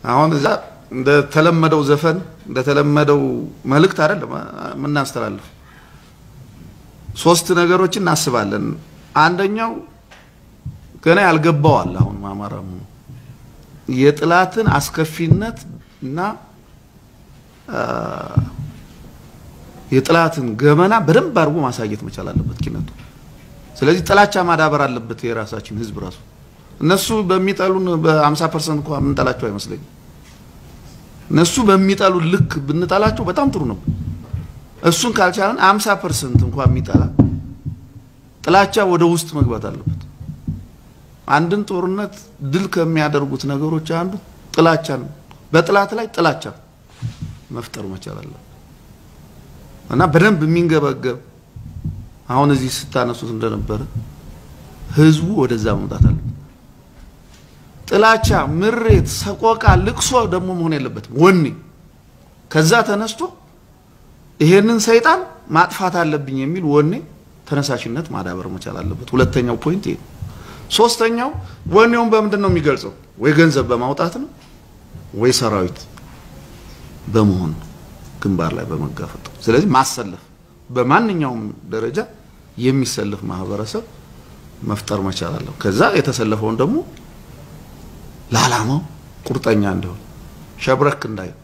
አሁን እዛ እንደተለመደው ዘፈን እንደተለመደው መልእክት አይደለም የምናስተላልፍ። ሶስት ነገሮችን እናስባለን። አንደኛው ገና ያልገባው አለ። አሁን አማራ የጥላትን አስከፊነት እና የጥላትን ገመና በደንብ አድርጎ ማሳየት መቻል አለበት ኪነቱ። ስለዚህ ጥላቻ ማዳበር አለበት የራሳችን ህዝብ ራሱ። እነሱ በሚጠሉን በ50 ፐርሰንት እንኳን የምንጠላቸው አይመስለኝም። እነሱ በሚጠሉ ልክ ብንጠላቸው በጣም ጥሩ ነው። እሱን ካልቻለን 50 ፐርሰንት እንኳን የሚጠላ ጥላቻ ወደ ውስጥ መግባት አለበት። አንድን ጦርነት ድል ከሚያደርጉት ነገሮች አንዱ ጥላቻ ነው። በጥላት ላይ ጥላቻ መፍጠር መቻል አለ እና በደንብ የሚንገበገብ አሁን እዚህ ስታነሱት እንደነበረ ህዝቡ ወደዛ መምጣት አለበት። ጥላቻ፣ ምሬት፣ ሰቆቃ፣ ልቅሶ ደግሞ መሆን የለበትም። ወኔ ከዛ ተነስቶ ይሄንን ሰይጣን ማጥፋት አለብኝ የሚል ወኔ ተነሳሽነት ማዳበር መቻል አለበት። ሁለተኛው ፖይንት ይሄ። ሶስተኛው ወኔውን በምንድን ነው የሚገልጸው? ወይ ገንዘብ በማውጣት ነው ወይ ሰራዊት በመሆን ግንባር ላይ በመጋፈጥ ስለዚህ ማሰለፍ በማንኛውም ደረጃ የሚሰልፍ ማህበረሰብ መፍጠር መቻል አለው። ከዛ የተሰለፈውን ደግሞ ለዓላማው ቁርጠኛ እንዲሆን ሸብረክ እንዳይ